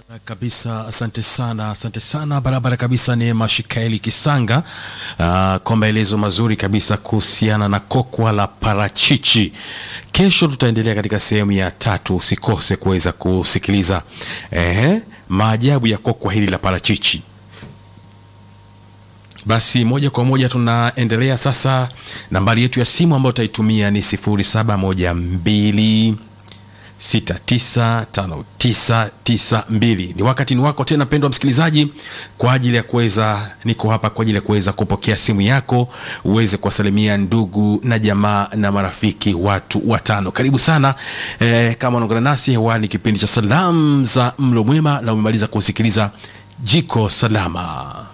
kabisa asante sana asante sana barabara kabisa ni mashikaeli kisanga uh, kwa maelezo mazuri kabisa kuhusiana na kokwa la parachichi kesho tutaendelea katika sehemu ya tatu usikose kuweza kusikiliza eh, maajabu ya kokwa hili la parachichi basi moja kwa moja tunaendelea sasa nambari yetu ya simu ambayo utaitumia ni 0712 695992 ni wakati ni wako tena pendwa msikilizaji kwa ajili ya kuweza niko hapa kwa ajili ya kuweza kupokea simu yako uweze kuwasalimia ndugu na jamaa na marafiki watu watano karibu sana eh, kama unaungana nasi hewani kipindi cha salamu za mlo mwema na umemaliza kusikiliza jiko salama